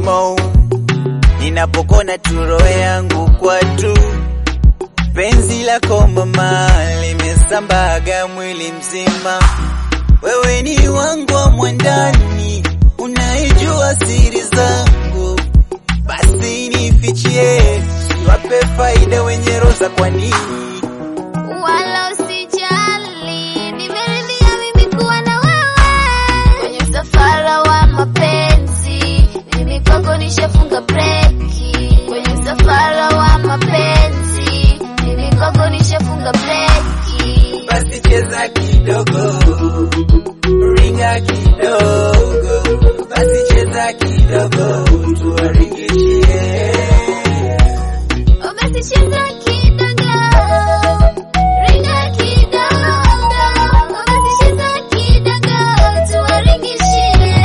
mo ninapokona turo yangu kwatu penzi lako mama limesambaga mwili mzima wewe ni wangu wa mwandani unaijua siri zangu basi nifichie siwape faida wenye roza kwa nini Wala usijali, nimeridhia mimi kuwa na wewe kwenye msafara wa mapenzi. Mimi kwako nishafunga breki kwenye msafara wa mapenzi. Mimi kwako nishafunga breki. basi cheza kidogo, ringa kidogo, basi cheza kidogo, tuwaringishie. Oh, basi cheza kidogo, ringa kidogo. Oh, basi cheza kidogo, tuwaringishie.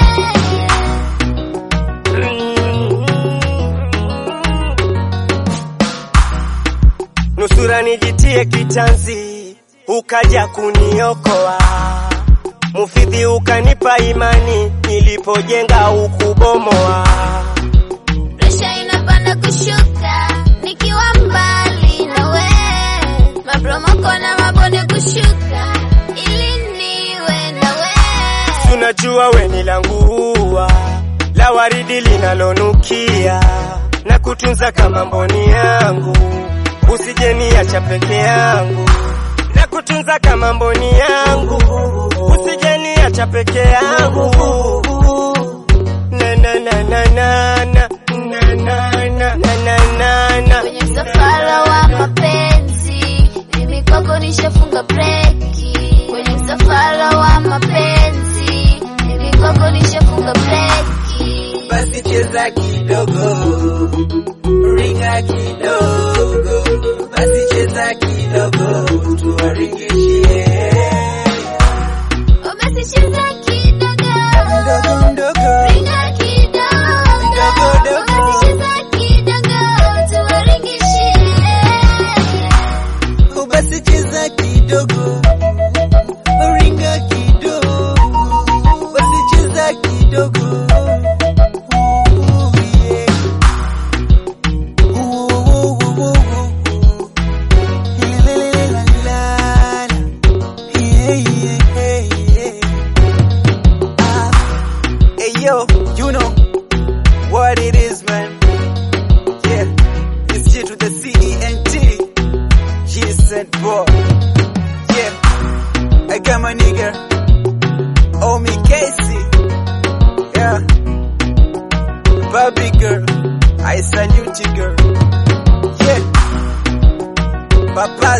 nusura nijitie kitanzi, ukaja kuniokoa. Mufidhi ukanipa imani, nilipojenga ukubomoa. Presha inapanda kushuka nikiwa mbali na we, mapromoko na mabonde kushuka ili niwe na we. Tunajua we ni langu ua la waridi linalonukia na kutunza kama mboni yangu, usije niacha peke yangu na kutunza kama mboni yangu, usije niacha peke yangu. Na na na na na na na na na na na na Kwenye msafara wa mapenzi, mimi kwako nishafunga breki. Kwenye msafara wa mapenzi, mimi kwako nishafunga breki. Basi cheza kidogo, ringa kidogo, basi cheza kidogo, tuwaringishie. Oh, basi cheza kidogo. Mdogo mdogo, Ringa kidogo. Dogo, dogo. Basi cheza kidogo, tuwaringishie. oh, basi cheza kidogo, ringa kidogo, basi cheza kidogo. Ooh, yeah. Ooh, ooh, ooh, ooh, ooh. La, la, la, la, la. Yeah, yeah, yeah. Ah. Hey yo, you know what it is, man. Yeah, it's G to the C E N T. G said boy. Yeah, I got my nigga. Oh me Casey. Yeah, Barbie girl, I salute you, girl. Yeah, Papa